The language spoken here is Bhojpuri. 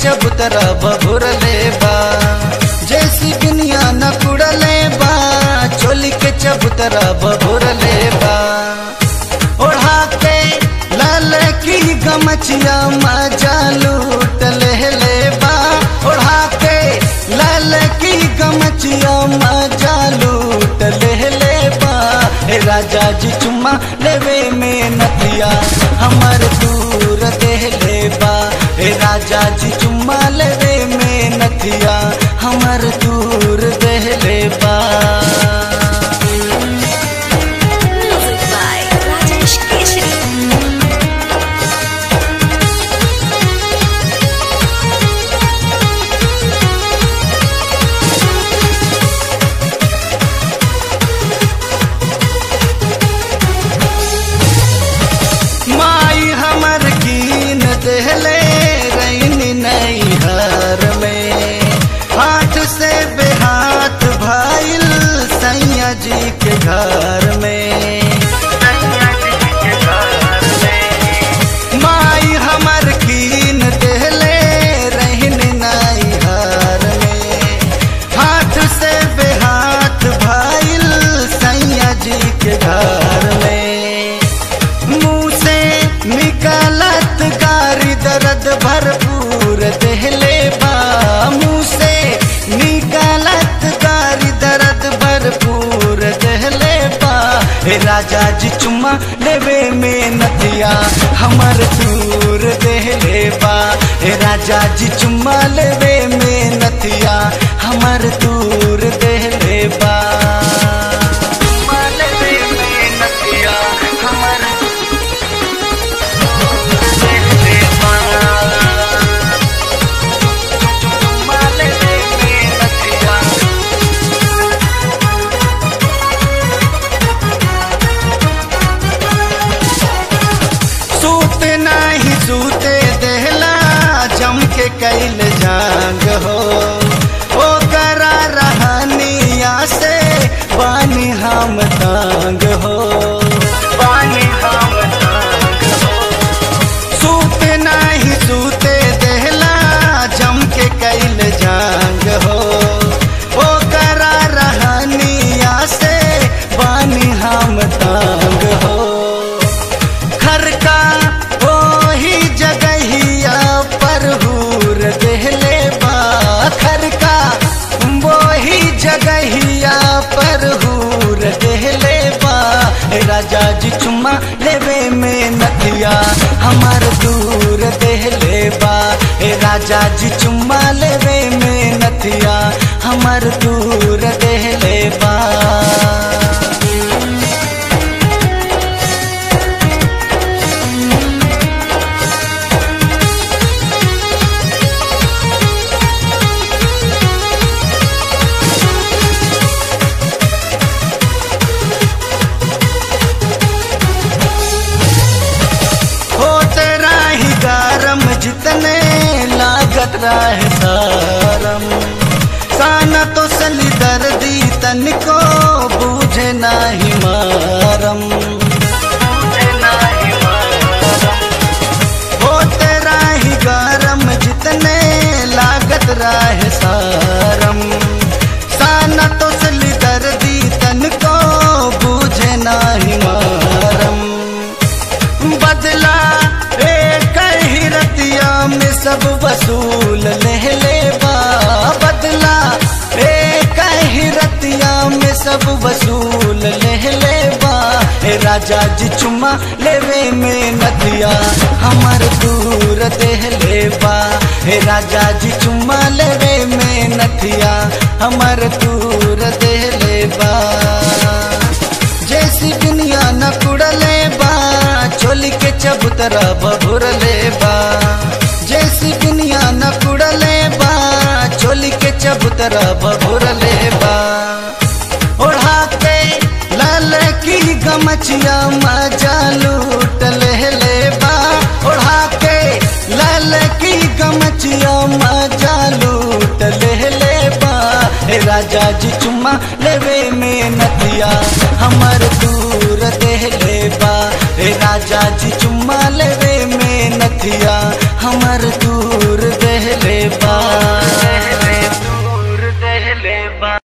चबूतरा बबुर ले बा जैसी दुनिया न कुड़ले बा चोली के चबूतरा बबुर ले बा ओढ़ा के लाल की गमचिया मजा लूट ले ले बा ओढ़ा के लाल की गमचिया मजा लूट ले ले बा हे राजा जी चुम्मा लेवे में नदिया हमर दूर दे ले बा हे राजा जी चुम्मा लेवे में नदिया हमर दूर दे ले बा Music by Rajesh Keshri. माई हमर कीन देहले रैनी नैहर में हाथ से बेहाथ भाईल सैया जी के घर में माई हमर कीन देहले रहने नैहर में हाथ से बेहाथ भाईल सैया जी के घर में मुंह से निकालत गारी दर्द भरपूर देहले बा मुंह से निकालत गारी दर्द भरपूर देहले बा हे राजा जी चुम्मा लेवे में नदिया हमर दूर देहले बा हे राजा जी चुम्मा लेवे में नदिया हमर दूर देहले बा चुम्मा लेवे में नदिया हमर सूते नाही सूते देहला जम के कैल जांग हो ओ करा रहनिया से पानी हम तांग हो पानी हम तांग हो सूते नाही सूते देहला जम के कैल जांग हो ओ करा रहनिया से पानी हम तांग हो घर का वही जगहिया पर हूर देहले बा घर का वही जगहिया पर हूर देहले बा हे राजा जी चुम्मा लेवे में नदिया हमार दूर देहले बा हे राजा जी चुम्मा लेवे में नदिया हमार दूर देहले बा होते राही गरम जितने लागत रहे सारम साना तो सली दर्दी तनिको बूझे नाही मारम होते राही गरम जितने लागत रहे सारम साना तो सली दर्दी तनिको बूझे नाही मारम बदला एक ही रतिया में सब वसूल ले ले बा बदला एक ही रतिया में सब वसूल ले ले बा हे राजा जी चुम्मा लेवे में नदिया हमर दूर देह ले बा हे राजा जी चुम्मा लेवे में नदिया हमर दूर देह ले बा जैसी दुनिया न कुड़ले बा चोली के चबूतरा बबुर ले बा जैसी दुनिया न कुड़ले बा चोली के चबूतरा बबुर ले बा ओढ़ा के लाल की गमचिया मजा लूट ले ले बा ओढ़ा के लाल की गमचिया मजा लूट ले ले बा हे राजा जी चुम्मा लेवे में नदिया हमर दूर देह ले बा हे राजा जी चुम्मा लेवे में नदिया हमर दूर देह ले बा